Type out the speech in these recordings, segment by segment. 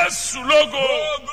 jésù lógo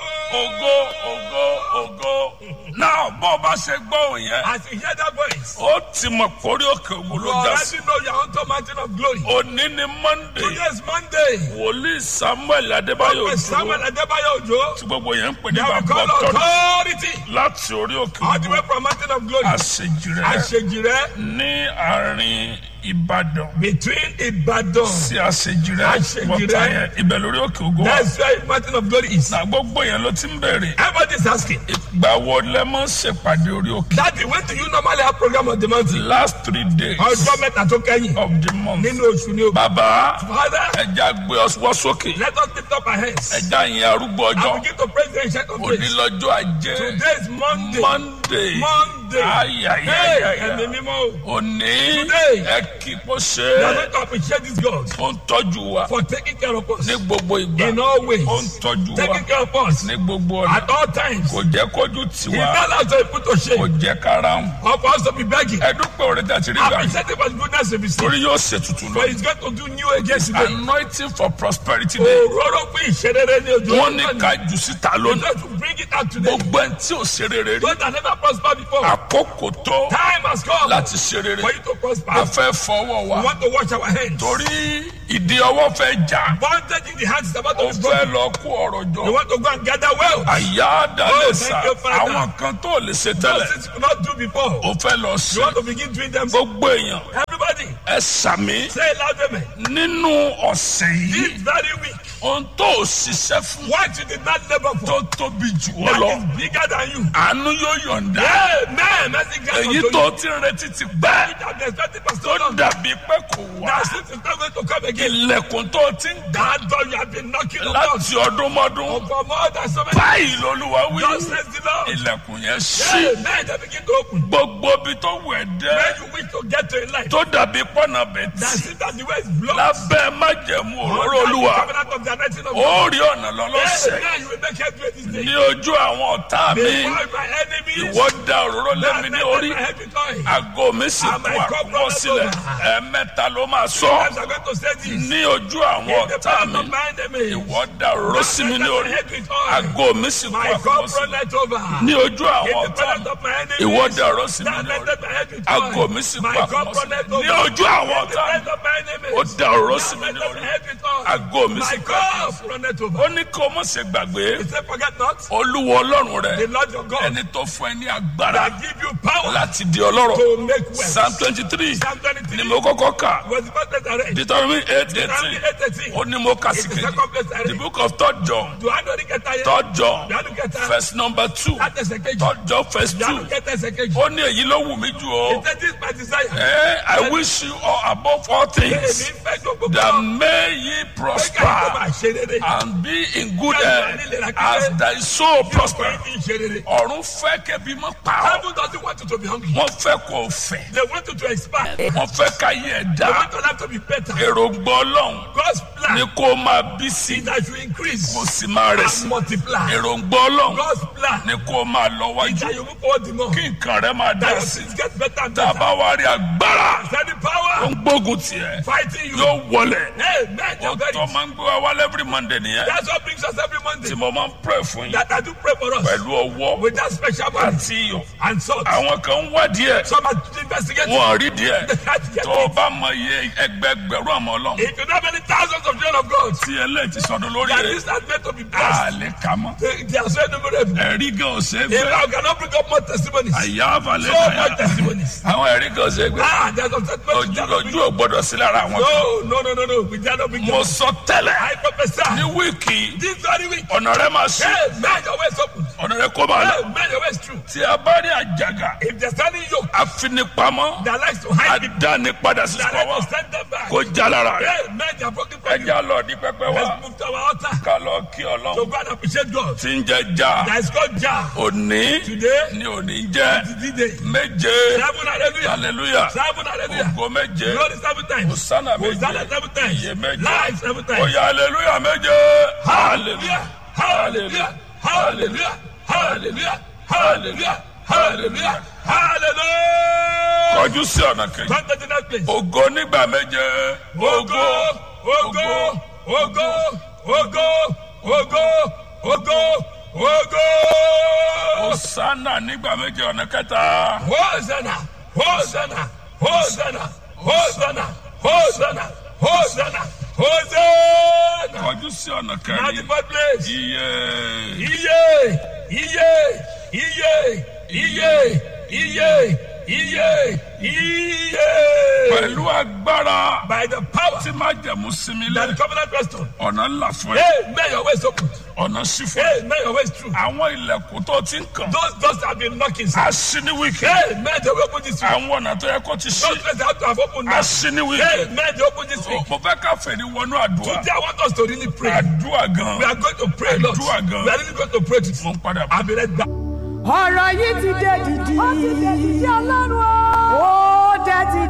ògo ògo ògo náà bó bá ṣe gbọ́ òun yẹn As you hear that voice, ó ti mọ̀ pórí òkè ògo you ló já sí already know you're on top mountain of glory. òní ni monday Today is Monday. wòlíì samuel adébáyò Prophet Samuel dúró Adebayo Ojo. tí gbogbo yẹn ń pè ní They will bàbá call ọtọ authority. láti orí òkè All the way ògo from mountain of glory. àṣejì rẹ Àṣejìrẹ́ ní àárín ìbàdàn between Ibadan. sí àṣejì rẹ Àṣejì wọ́tá rẹ. yẹn ibẹ̀ lórí òkè ògo wa That's where mountain of glory is. na gbogbo yẹn ló ti ń bèrè Everybody is asking. ìgbà wo lẹ mọ̀ ń ṣèpàdé orí òkè Daddy, when do you normally have program on the mountain? last three days Ọjọ́ mẹ́ta tó kẹ́yìn of the month nínú oṣù ni o. bàbá Father, ẹja gbé ọwọ́ sókè let us lift up our hands ẹja yẹn arúgbó and ọjọ́ begin to praise the ancient of òní days. lọ́jọ́ ajé Today is Monday. monday Monday. Hey, ayayayaya ẹ̀mí mímọ́ o. òní Today. ẹ kí kó ṣe We are é going to appreciate this God ó ń tọ́jú wa for taking care of us ní gbogbo ìgbà in all ways. ó ń tọ́jú wa Taking care of us ní gbogbo ọ̀nà at all times. kò jẹ́ kójú He tiwa not allow us to put to kò shame jẹ́ kára ń or for us to be begging. ẹ dúpẹ́ òrè tí a ti rí gbà Appreciate him for his goodness and his torí yóò ṣe tuntun For lọ he's going to do new again today. anointing for prosperity day Òróró fún ìṣerere ní ojú wọ́n ní ká jù síta He's lónìí going to bring it out today. gbogbo ẹni tí ò ṣe rere rí Those that never prospered before. àkókò tó Time has come láti ṣe rere for you to prosper. a fẹ́ fọwọ́ We wa want to wash our hands. torí ìdí ọwọ́ fẹ́ jà Bondage in the hands is about ó to be fẹ́ broken. lọ kó ọ̀rọ̀ We jọ want to go and gather wealth. àyà Oh, àdálẹ́sà thank you, Father. àwọn kan tó lè ṣe Those tẹ́lẹ̀ things you could not do before. ó fẹ́ lọ You ṣe want to begin doing them. gbogbo èèyàn Everybody, ẹ sàmí say it loud, amen. nínú ọ̀sẹ̀ yìí This very week, ohun tó ò ṣiṣẹ́ fún what you did not labor tó for, tóbi jù ọ that lọ is bigger than you. àánú yóò yọ̀ǹda Amen. Mercy grant èyí unto tó you. ti ń retí ti pẹ́ That the expected for tó so long. dàbí pé kò wá That since it's not going to come again. ilẹ̀kùn tó ti ń gbà That door you have been knocking on láti ọdún mọ́dún for more than so many báyìí lolúwa wí Just says the Lord. ilẹ̀kùn yẹn ṣí Amen. They begin to open. gbogbo ibi tó wù ẹ́ dé When you wish to get to a life, tó dàbí pọ́nà bẹ̀tì that seems that the way is blocked. lábẹ́ májẹ̀mú òróró Under the olúwa covenant of the anointing of ó God. rí ọ̀nà lọ́lọ́sẹ̀ Amen. You will make headway this day. ní ojú àwọn ọ̀tá mi Before my enemies, ìwọ da òróró lé mi ní orí my head with oil. àgọ́ mi sì kú àkúnwọ́ sílẹ̀ ẹ̀ẹ̀mẹ́ta ló máa sọ Sometimes I'm going to say this. ní ojú àwọn In the ọ̀tá presence mi of my enemies, ìwọ da òróró sí mi ní orí àgọ́ mi sì kú my àkúnwọ́ cup sílẹ̀ runneth over. ní ojú In àwọn the ọ̀tá presence mi of my enemies, ìwọ da òróró sí mi that ní orí lifted my head with àgọ́ oil. mi sì kú My cup àkúnwọ́ runneth sílẹ̀ over. ní ojú àwọn In the ọ̀tá mi presence of my enemies, ó da òróró sí that mi ní lifted orí my head with oil. àgọ́ mi My sì kú àkúnwọ́ cup runneth over. ó ní kó o mọ̀ ṣe gbàgbé He said, forget not olúwo ọlọ́run rẹ the Lord your God ẹni tó fún ẹ ní agbára that give you power láti di ọlọ́rọ̀ to make wealth. psalm twenty three Psalm ni 23 mo kọ́kọ́ kà was the first place I read. deuteronomy eight Deuteronomy eighteen 8:18. ó ní mo kà sí It's the kejì second place I the read. book of third john Do I know the get tired? third john Do I know get tired? verse number two That is a cage. third john verse Do I know two get a cage? ó ní èyí ló wù mí jù He ọ́ said, this is my desire. Eh, I wish you all above all Èmi things fẹ́ gbogbo that kan. may ye Pé ká ìjọba prosper ṣe rere. and be in good health as thy soul prosper. Pé kí n ṣe rere. ọ̀run fẹ́ kẹ́bi mọ́ pa ọ́ Heaven doesn't want you to be hungry. wọ́n fẹ́ kó o fẹ́ They want you to expand. They wọ́n fẹ́ ká yẹ ẹ̀ dá want your life to be better. èròǹgbà ọlọ́run God's ni plan kó o máa bí sí is that you increase kó o sì máa rẹ̀ sí and multiply. èròǹgbà ọlọ́run God's plan ni kó o máa lọ is wájú that you move forward the more. kí nǹkan rẹ máa That dá your sí things get better and tá a better. bá wá rí agbára Send the tó power ń gbógun tiẹ̀ fighting you. yóò wọlé Amen. ó You're very. tó máa ń gbé wa wálé every monday nìyẹn That's what brings us every Monday. tí mo máa ń pray fún yín That I do pray for us pẹ̀lú ọwọ́ with that special body àti iyọ̀ and salt. àwọn kan ń wá díẹ̀ Some are investigating. wọn ò rí díẹ̀ They had to get tó o it. bá mọ iye ẹgbẹgbẹ̀rún àmọ́ ọlọ́run If you know many thousands of children of God, tí eléyìí ti sọdún lórí that rẹ̀ this are meant to be a blessed. lè kà mọ́ They, they are so innumerable. ẹ̀rí gan ò ṣe é If gbé I cannot bring up more testimonies, àyà àbálẹ̀ so kàyà much testimonies. àwọn ẹ̀rí gan ò ṣe é gbé Ah, there's some testimonies. ojú that are ojú ò gbọdọ̀ sí lára àwọn kan No, no, no, no, no. We cannot bring mo them. sọ tẹ́lẹ̀ I prophesy. ní wíìkì This very week. ọ̀nà rẹ máa ṣí Hey, man, your way is open. ọ̀nà rẹ kó máa lọ Hey, man, your way is true. tí a bá rí àjàgà If there's any yoke àfinipamọ́ that likes to hide people, àdánipadà sí that sùpàwọ́ likes to send them back, kó já lára rẹ hey, man, they are broken from you. ẹja lọ ní pẹpẹ wa Let's move to our altar ká lọ kí to ọlọ́run go and appreciate God. tí ń jẹ já That is called Jah. òní Today, ní òní jẹ the day. méje Seven hallelujah. hallelujah Seven hallelujah. ògo méje Glory seven times. hosanna Hosanna méje seven times. iye méje Life seven times. oya hallelujah méje Hallelujah. Hallelujah. Hallelujah. Hallelujah. Hallelujah. Hallelujah. Hallelujah. kọjú sí ọ̀nà kejì Come to the next place. ògo nígbà méje Ogo, ogo, ogo, ogo, ògo ògo ògo. Hosanna nígbà méje ọ̀nà kẹta. Hosanna, Hosanna, Hosanna, Hosanna, Hosanna, Hosanna, Hosanna. Kọjú sí ọ̀nà Now the kẹrin. fourth place. Iye. Iye, iye, iye, iye, iye, iye, iye. Pẹ̀lú agbára By the power tí máa jẹ̀mú sinmi that lé. the covenant restored. Ọ̀nà ńlá fún ẹ. Hey, may your ways open. Ọ̀nà sí fún ẹ. Hey, may your ways through. Àwọn ilẹ̀kùn tó ti ń kàn. Those doors have been knocking. sir. A sí ní wíkì. Hey, may they open this week. Àwọn ọ̀nà tó yẹ kó ti sí. Those doors have to have opened A now. sí ní Hey, wíkì. may they open this week. Mo fẹ́ ká fèrè wọnú àdúrà. Today I want us to really pray. Àdúrà We gan. are going to pray, Lord. We Àdúrà gan. are really going to pray this. Mo ń padà bọ̀. I'll be right back. ọ̀rọ̀ yìí ti dé dìdì. ó ti dé dìdì ọlọ́run o. ó dé ti